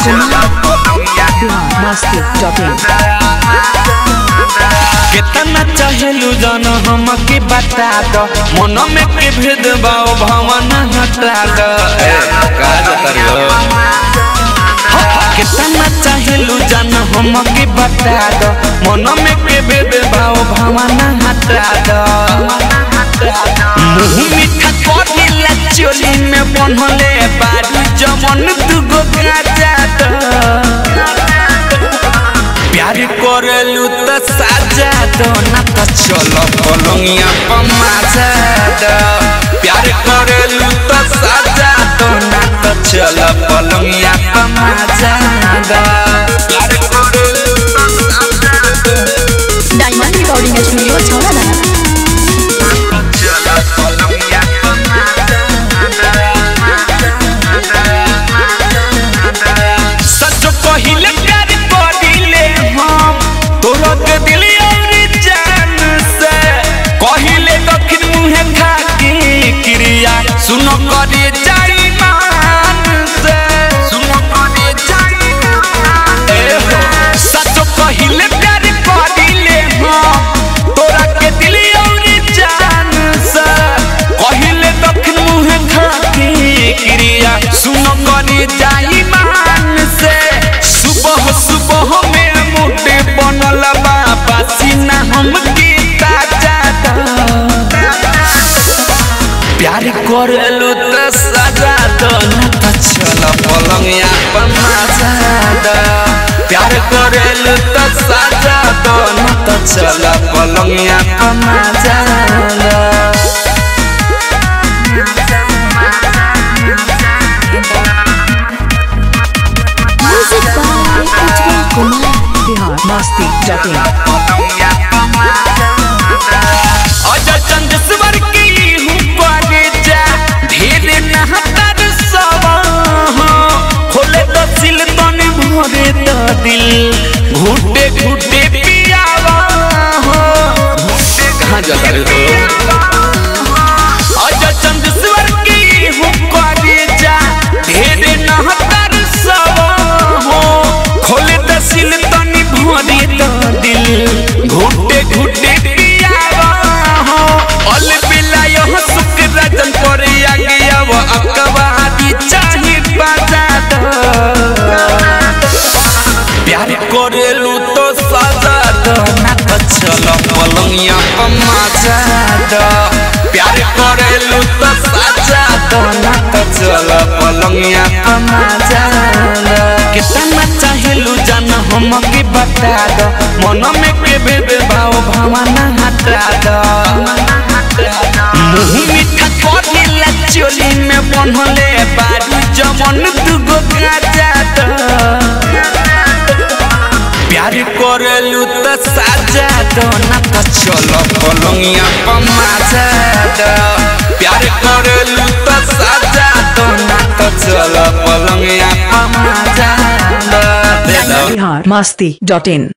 केतना चाहेलू जन हमके बता दो मन में के भेद भाव भावना हटा दो ए, का जतर हो केतना चाहेलू जन हमके बता दो मन में के भेद भाव भावना हटा दो मुंह मीठा करेला चोली में बनले बारू जमन दुगो गाजा दो प्यार करेलू त साजा दो ना त चलो पलंगिया पमाजा दो प्यार करेलू त साजा दो ना त चलो पलंगिया पमाजा दो प्यार करेलू त साजा दो डायमंड रिकॉर्डिंग स्टूडियो छौड़ा चलो पलंगिया पमाजा सच कहिले प्यार करिले हम तोरा के दिल और जान से कहिले दक्षिण मुहे खाकी क्रिया सुन करे जाई मान से सुन करे जाई मान ए हो सच कहिले प्यार करिले हम तोरा के दिल और जान से कहिले दक्षिण मुहे खाकी क्रिया सुन करे जाई मान से सुबह सुबह में मुटे बनल बा पसीना हम की ताजा प्यार करलू त सजा दो न त चल पलंगिया पमाजा दो प्यार करलू त सजा दो न त चल पलंगिया पमाजा दो music by Ujjwal Kumar Bihar Masti dot in Ajay Chandeshwar की हूँ पागे जा ढेर नहतर सवा खोले तो सिल तन भरे तो दिल घुटे घुटे पियावा हो घुटे कहाँ जाता रे हो अजय चंदेश्वर की हूँ पागे जा ढेर नहतर सवा खोले तो सिल तन भरे तो दिल घुटे घुटे पियावा हो अल बिला यह सुख रजन पर आगे अब अकबादी चाहे बाजा दो प्यार करेलू तो सजा दो ना तो चलो पलंगिया पमाजा दो प्यार करेलू तो सजा दो ना तो चलो पलंगिया पमाजा दो कितना चाहेलू जान हमके बता दो मन में के भेद भाव भावना हटा दो मुंह मीठा करेला चोली में बनले बारू जमन दुगो गाजा दो प्यार करेलू त साजा दो ना त चलो पलंगिया पमाजा दो प्यार करेलू त साजा दो ना त चलो पलंगिया पमाजा दो दे दो बिहार मस्ती डॉट इन